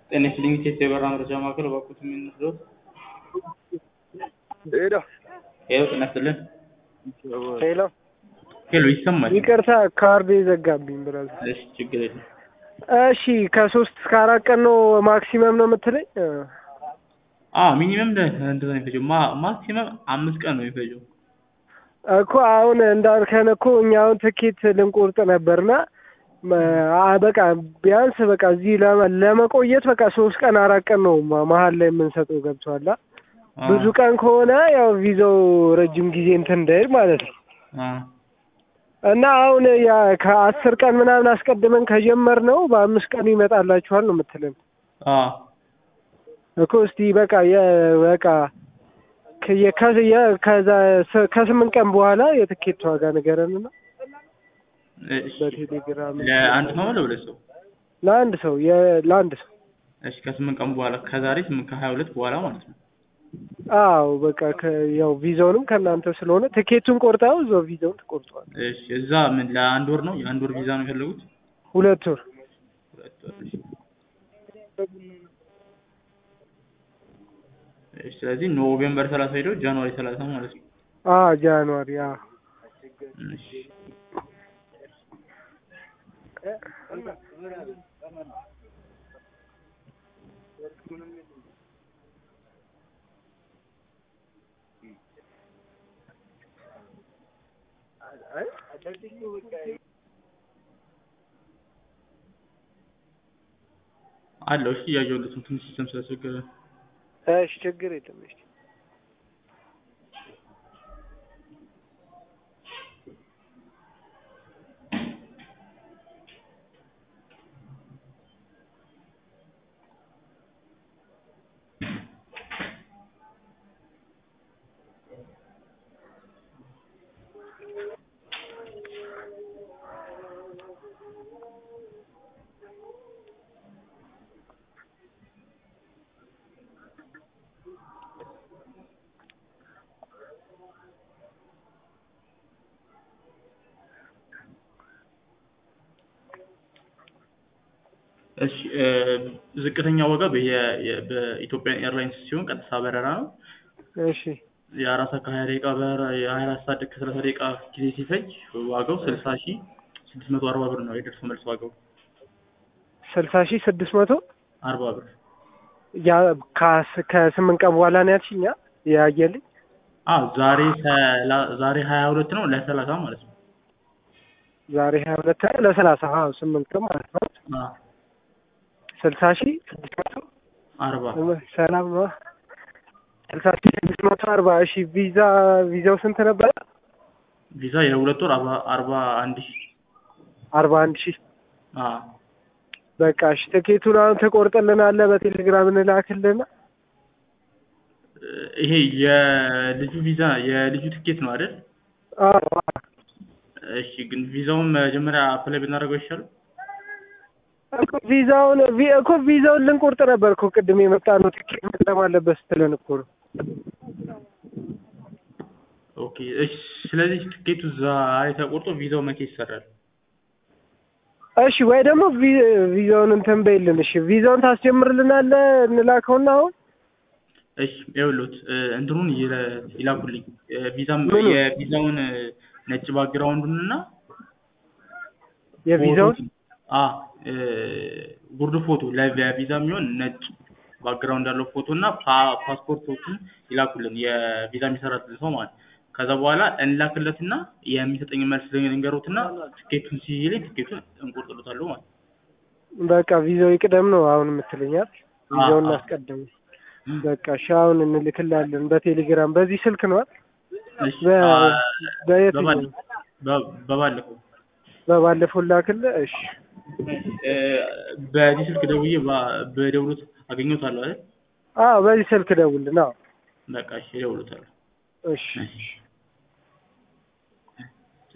ጤና ይስጥልኝ ኢትዮጵያ የበራ መረጃ ማዕከል እባክዎት የሚነግሩት? ሄሎ ሄሎ ጤና ይስጥልን። ሄሎ ሄሎ ይሰማል? ይቅርታ ካርድ የዘጋብኝ ብራዘር። እሺ ችግር የለም። እሺ ከሶስት እስከ አራት ቀን ነው ማክሲመም ነው የምትለኝ? አዎ ሚኒመም እንደዛ ነው የሚፈጀው። ማ ማክሲመም አምስት ቀን ነው የሚፈጀው። እኮ አሁን እንዳልከን እኮ እኛ አሁን ትኬት ልንቆርጥ ነበርና አ- በቃ ቢያንስ በቃ እዚህ ለመ- ለመቆየት በቃ ሶስት ቀን አራት ቀን ነው ማ- መሀል ላይ የምንሰጠው ገብቶሃል? አ? አዎ፣ ብዙ ቀን ከሆነ ያው ቪዛው ረጅም ጊዜ እንትን እንዳይል ማለት ነው። አዎ። እና አሁን ያ ከአስር ቀን ምናምን አስቀድመን ከጀመር ነው በአምስት ቀኑ ይመጣላችኋል ነው የምትለን አዎ እኮ እስቲ በቃ የ በቃ ከ- የከ- የ- ከዛ ስ- ከስምንት ቀን በኋላ የትኬት ዋጋ ንገረንና እሺ። በቴሌግራም ለአንድ ሰው ነው ለሁለት ሰው? ለአንድ ሰው የ- ለአንድ ሰው እሺ ከስምንት ቀን በኋላ ከዛሬ ስምንት ከሀያ ሁለት በኋላ ማለት ነው። አዎ በቃ ከ- ያው ቪዛውንም ከእናንተ ስለሆነ ትኬቱን ቆርጠው እዛው ቪዛውን ትቆርጠዋል እሺ እዛ ምን ለአንድ ወር ነው? የአንድ ወር ቪዛ ነው የፈለጉት? ሁለት ወር ሁለት ወር። እሺ። እሺ ስለዚህ ኖቬምበር ሰላሳ ሄደው ጃንዋሪ ሰላሳ ማለት ነው። አ ጃንዋሪ አ እሺ አለው። እሺ እያየሁለት ነው። ትንሽ ሲስተም ስለቸገረ እሺ ችግር የለም እሺ እሺ እ ዝቅተኛ ዋጋ በየ- የ- በኢትዮጵያን ኤርላይንስ ሲሆን ቀጥታ በረራ ነው። እሺ የአራት ሰዓት ከሀያ ደቂቃ በረራ የሀያ አራት ሰዓት ከሰላሳ ደቂቃ ጊዜ ሲፈጅ ዋጋው ስልሳ ሺ ስድስት መቶ አርባ ብር ነው የደርሶ መልስ ዋጋው ስልሳ ሺህ ስድስት መቶ አርባ ብር። ያ ከስ- ከስምንት ቀን በኋላ ነው ያልሽኝ አ? ያየልኝ አዎ ዛሬ ሰላ- ዛሬ ሀያ ሁለት ነው ለሰላሳ ማለት ነው። ዛሬ ሀያ ሁለት ነው ለሰላሳ አዎ ስምንት ቀን ማለት ነው አዎ ስልሳ ሺህ ስድስት መቶ አርባ ሰላም ነው ስልሳ ሺህ ስድስት መቶ አርባ እሺ ቪዛ ቪዛው ስንት ነበረ ቪዛ የሁለት ወር አርባ አርባ አንድ ሺ አርባ አንድ ሺህ አዎ በቃ እሺ ትኬቱን አሁን ትቆርጥልናለህ በቴሌግራም እንላክልና እ ይሄ የልጁ ቪዛ የልጁ ትኬት ነው አይደል? አዎ እሺ ግን ቪዛውን መጀመሪያ አፕላይ ብናደርገው ይሻላል? እኮ ቪዛውን ቪ- እኮ ቪዛውን ልንቆርጥ ነበር እኮ ቅድም የመጣ ነው ትኬት መቅደም አለበት ስትለን እኮ ነው ኦኬ እሺ ስለዚህ ትኬቱ ዛሬ ተቆርጦ ቪዛው መቼ ይሰራል? እሺ ወይ ደግሞ ቪ- ቪዛውን እንትን በይልን እሺ ቪዛውን ታስጀምርልናለህ እንላከውና አሁን እሺ ይኸውልዎት እ እንትኑን ይለ- ይላኩልኝ እ ቪዛም ምኑን? የቪዛውን እ ነጭ ባክግራውንዱን እና የቪዛውን ፎቶውን አ እ ጉርድ ፎቶ ለቪዛ የሚሆን ነጭ ባክግራውንድ ያለው ፎቶ እና ፓ- ፓስፖርቶችን ይላኩልን የቪዛ የሚሰራልን ሰው ማለት ነው። ከዛ በኋላ እንላክለትና የሚሰጠኝ መልስ ልንገሩትና ትኬቱን ሲይልኝ ትኬቱን እንቆርጥሎታለሁ ማለት ነው። በቃ ቪዛው ይቅደም ነው አሁን የምትለኛል ቪዛውን አዎ። እናስቀድም በቃ እሺ አሁን እንልክላለን በቴሌግራም በዚህ ስልክ ነው አይደል? እሺ በ- አ በየትኛው? በባለ- በ- በባለፈው በባለፈው ላክልህ እሺ እ በዚህ ስልክ ደውዬ ባ- በደውሎት አገኘዎታለሁ አይደል? አዎ በዚህ ስልክ ደውልና በቃ እሺ እደውልዎታለሁ። እሺ እሺ